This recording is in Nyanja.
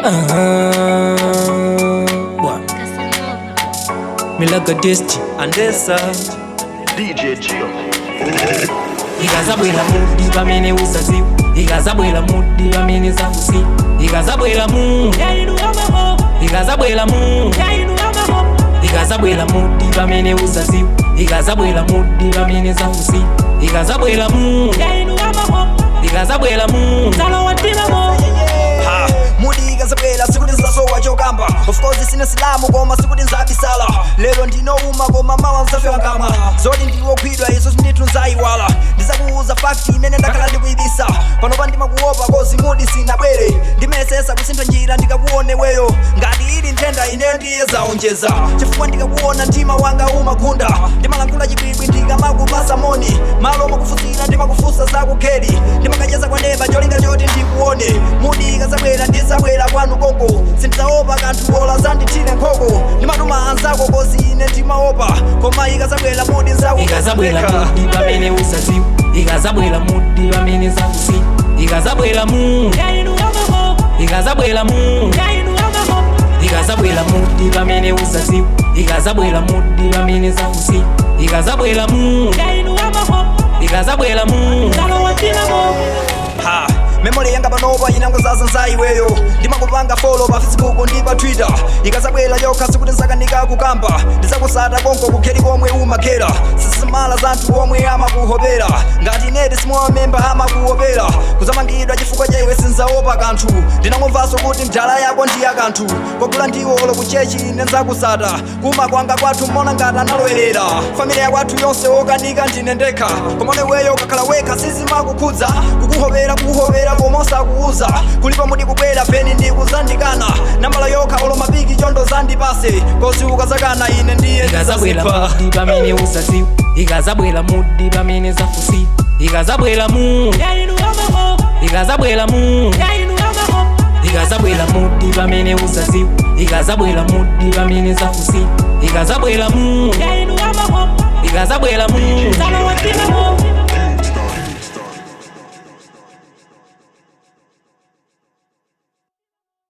Milaga Desti Andesa DJ Gio. ikazabwera mudi pamene usaziwa ikazabwera mudi pamene zakusiya ikazabwera mu ikazabwera mu ikazabwera mudi pamene usaziwa ikazabwera mudi pamene zakusiya ikazabwera mu ikazabwera mu ha mudi ikazabwera sikuti nzasowa chokamba of course sine silamu koma sikuti nzabisala lero ndinouma koma mawa nzafewa nkamwa zoti ndiwokhwidwa izo sindithu nzayiwala ndizakuuza fakti imene ndakhala ndikuyibisa panopa ndimakuopa kozi mudi sinabwere ndimesesa kusintha njira ndikakuone weyo ngati ili nthenda ine ndiye zaonjeza chifukwa ndikakuona mtima wanga umakunda ndimalankhula chibwibwi ndikamakupasa moni malo makufusira ndimakufusa zakukheri ndimakacheza kwa neba cholinga choti ndikuone mudi ikazabwera ndizabwera kwanu konko sindidzaopa kanthu bola zandithire nkhoko ndimatuma anzako kozi ine ndimaopa koma ikazabwera mudi ikazabwera nzakupeka mudi pamene usaziwa ikazabwera mudi pamene zakusiya ikazabwera mu ikazabwera mu ikazabwera mudi pamene usaziwa ikazabwera mudi pamene zakusiya ikazabwera mu ikazabwera mu ha memori yanga panopa inangozaza nzayiweyo ndimakupanga folo pa facebook ndi pa twitter ikazabwera yokha sikuti nsakanika kukamba ndizakusata konko kukheri komwe umakhera sisimala za anthu omwe amakuhopera ngati ineti simwamemba amakuhopera kuzamangidwa chifukwa chaiwe sinzaopa kanthu ndinangomvanso kuti mdala yako ndi ya kanthu kwakula ndiwo olo kuchechi ine nzakusata kuma kwanga kwathu mona ngati analowerera familia yakwathu yonse okanika ndine ndekha komone weyo kakhala wekha sizimakukhudza kukuhopera kukuhopera komosa kuuza kulipa mudi kubwera peni ndikuzandikana nambala yokha olo mapiki chondo zandipase kozi ukazakana ine ndiye ikazabwera ndizazipa mudi pamene usaziwa ikazabwera mudi pamene zakusiya ikazabwera mu ikazabwera mu ikazabwera mudi pamene usaziwa ikazabwera mudi pamene zakusiya ikazabwera mu ikazabwera mu